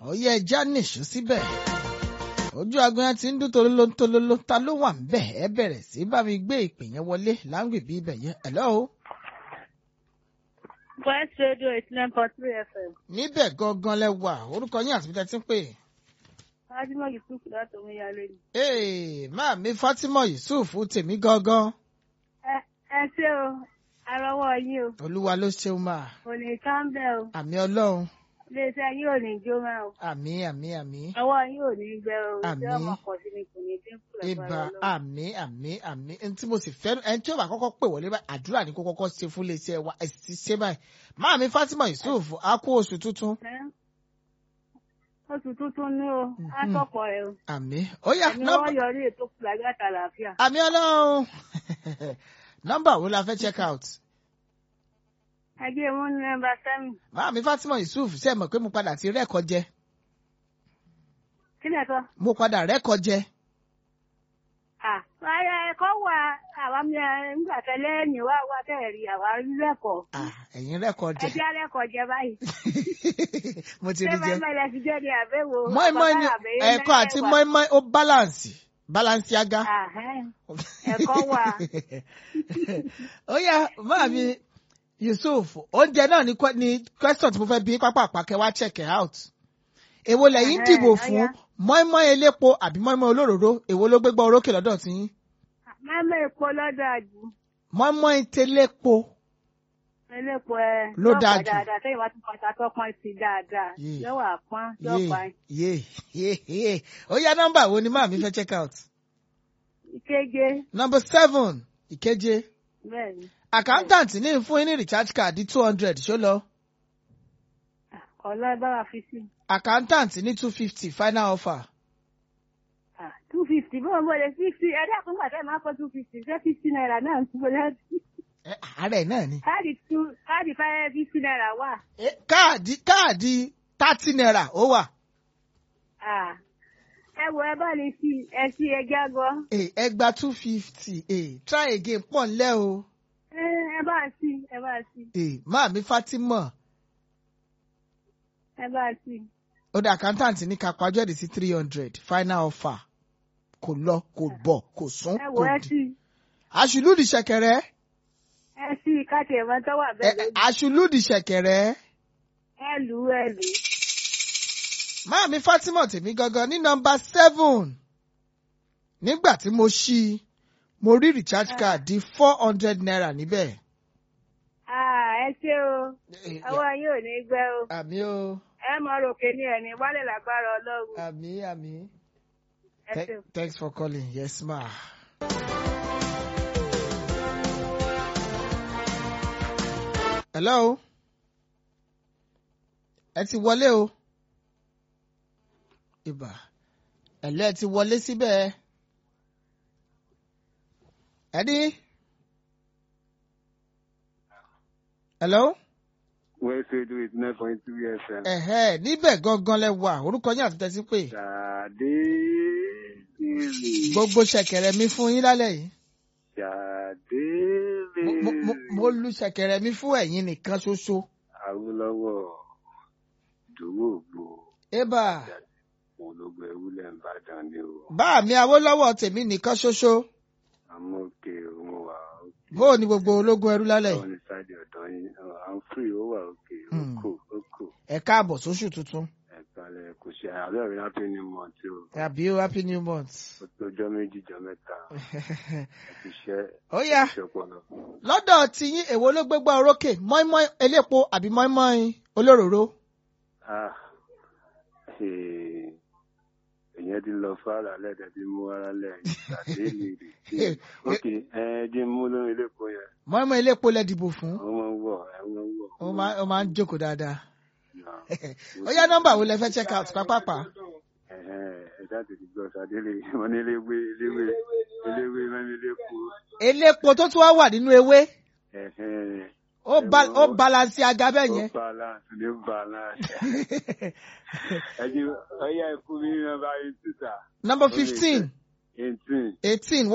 ó yẹ ẹja nìṣó síbẹ̀ ojú aago yẹn ti ń dún tolóló tolóló ta ló wà ń bẹ̀ ẹ bẹ̀rẹ̀ sí bá mi gbé ìpè yẹn wọlé láǹgbè bí ibẹ̀ yẹn hello. West Radio eighty nine point three FM. níbẹ̀ gangan lẹ wà orúkọ yín àti bíta ti ń pè. Fájímọ̀ Yusuf láti Omiyalé ni. ee máa mi Fatima Yusuf tèmi gangan Ẹ ẹ ṣé o, arọwọ́ yín o, olúwa ló ṣeun máa kò ní káńbẹ̀ o, àmì ọlọ́run iléeṣẹ́ yín ò ní jó máa o, àmì àmì àmì ọwọ́ yín ò ní gbẹ o, Àmín. ìṣe ọmọ pọ̀ sí ni kò ní dínkù ibà lágbára Ọlọ́run. àmì àmì àmì ẹni tí mo sì fẹ́ràn ẹni tí ó bá kọ́kọ́ pè wọlé báyìí àdúrà ní kó kọ́kọ́ ṣe fún iléeṣẹ́ wa ẹ̀ sì ti ṣe báyìí máa mi Fatima Yusuf á kú oṣù tuntun Ẹ́, Oṣù tuntun ní o, á Mhm. sọ̀pọ̀ ẹ̀ o, àmì ó yá ẹ̀mí nọ́mbà wọ́n yọrí ètò fúlàgì àtàlàáfíà. àmì ọlọ́run nọ́mbà wo la fẹ́ check out Ẹgbẹ́ mú ní nọ́mbà sẹ́mi, máa mi Fatima Yusuf ṣe mọ̀ pé mo padà ti rẹ́kọ̀ jẹ kí ni ẹ̀kọ́? mo padà rẹ́kọ̀ jẹ Àyà ẹ̀kọ́ wà àwọn mi nígbà tẹ́lẹ̀ ẹ̀yìn wá wá tẹ̀rí àwa rí lẹ́kọ̀ọ́. Ah, ẹ̀yin rẹ́kọ̀ jẹ Ẹjẹ́ alẹ́kọ̀ọ́ jẹ báyìí. mo ti Ṣé rí jẹ mẹ́mẹ́ ilẹ̀ ti jẹ́ ní àbẹ̀wò? mọ́ínmọ́ín ni ẹ̀kọ́ àti mọ́ínmọ́ín ó balance balance aga. Ẹ̀kọ́ wà. ó yá máa mi Yusuf oúnjẹ náà ni que- ni question tí mo fẹ́ bí pápá àpàkẹ́ wá check it out. èwo lẹ́yìn Ẹ̀hẹ́n, dìbò ó fún yá. mọ́ínmọ́ín elépo àbí mọ́ínmọ́ín olóròró èwo ló gbégbá orókè lọ́dọ̀ tí yín Mẹ́mẹ́ epo lọ́dọ̀ àjù. mọ́ínmọ́ín telépo Elépo ẹ. Ló dáa jù. Dáadáa sẹ́yìn wá tún pátá tó pọ́n sí dáadáa. Yé. Yọ̀wọ̀ àpọ́n yọ̀pá. yé yé yé ó yá nọ́mbà wo ni máa mi fẹ́ check out. Ìkeje. number seven ìkeje Bẹ́ẹ̀ni. accountant ní fún yín ní recharge card two hundred ṣó lọ Ọ̀lọ́ ẹ bá wa fi sí. accountant ní two fifty final offer. Two fifty bó ń bọ̀lẹ̀ fifty ẹ̀dá kan gbà tẹ́ máa fọ́ two fifty ṣé fifty naira náà ń túbọ̀ lẹ́sìn. Ẹ, àárẹ̀ náà ni. Káàdì two káàdì five fifty naira wà. Eh, káàdì káàdì thirty naira ó wà. Ah. ẹ wo ẹ bá lè fi ẹ sí ẹgbẹ́ àgọ́ Eh, ẹ gba two fifty try again pọ̀ ńlẹ́ o. ẹ ẹ bá sí ẹ bá sí Eh, máa mi Fatima ẹ bá sí. ó dá accountant ní ká pàjọ́ èdè sí three hundred final offer kò lọ kò bọ̀ kò sún ẹ wo kò ẹ dì. sí àṣùlùdì ṣẹ̀kẹ̀rẹ̀ ẹ sí káàtì ẹ̀mọ́ tó wà eh, bẹ́ẹ̀ eh, lónìí. àṣùlùdì ṣẹ̀kẹ̀rẹ̀ ẹ lù ú ẹ lù ú. máa mi Fatima tèmi gangan ní nọ́mbà seven nígbà tí mo ṣí i mo rí recharge card di four hundred naira níbẹ̀. Ah, ẹ ṣé o Eh, ọwọ́ yín ò ní gbẹ o àmì o ẹ mọ ròkè ní ẹni wálé lágbára Ọlọ́run àmì àmì. ẹ Th- ṣé o. thanks for calling. Yes, ma. Hello. Ẹ ti wọlé o. Ibà. Ẹ̀lẹ́ ẹ ti wọlé síbẹ̀. Ẹni. Hello. West Radio eighty nine point three FM. Ẹ̀hẹ́ níbẹ̀ gangan lẹ wà. Orúkọ yín àti tẹ́sí pé. Ṣàdé Gbogbo ṣẹ̀kẹ̀rẹ̀ mi fún yín lálẹ́ yìí. Ṣàdé Mo- mo- mo- Mo lu ṣẹ̀kẹ̀rẹ̀ mi fún ẹ̀yin nìkan ṣoṣo. Awólọ́wọ̀ Dòwò Ògbó Ébà. òun ló gbẹ ewúlẹ̀ ń bàdàn ni o. bá mi Awólọ́wọ̀ tèmi nìkan ṣoṣo Àmọ́ òkè òun wà òkè. bó o ní gbogbo ológun ẹrú lálẹ́ Báwo yìí ni sáàdì ọ̀dọ́ yín? À ń fìrì ó wà òkè. Ó Hmm. kò ó kò. ẹ káàbọ̀ sóṣù tuntun Ẹ̀ka lẹ̀ kò ṣe àárẹ̀ rẹ̀ láti ní mọ̀ tí o. àbí o happy new month. Ó tó ọjọ́ méjì jọ mẹ́ta. Ẹ ti ṣẹ́ ó yá ìṣọ̀pọ̀lọ. lọ́dọ̀ tiyín èwo ló gbégbá orókè mọ́ínmọ́ín elépo àbí mọ́ínmọ́ín olóròró. Ah, eh, èyàn ti lọ fara lẹ́dẹ̀ tí mú ara lẹ́yìn àti èlì rè. ok ẹ jẹ́ mú lórí iléepo yẹn mọ́ínmọ́ín elépo lẹ dìbò fún wọ́n máa ń wọ̀ ẹ wọ́n ń wọ̀. ó máa ó máa ń jókòó dáadáa. Náà. ó yá nọ́mbà wo lẹ fẹ́ check out pápápá. Ẹ̀hẹ́n, ẹ jáde ti gbọ́ sadélé wọn ní eléwé eléwé eléwé mẹ́rin iléepo. elépo tó tún wá wà nínú ewé Ẹ̀hẹ́n, ó ba- ó balance aga bẹ́ẹ̀ ó yẹn. balance ní balance. ẹ jẹ́ ọyá ẹ̀fún mi ní nọ́mbà eighteen sir. number fifteen eighteen. eighteen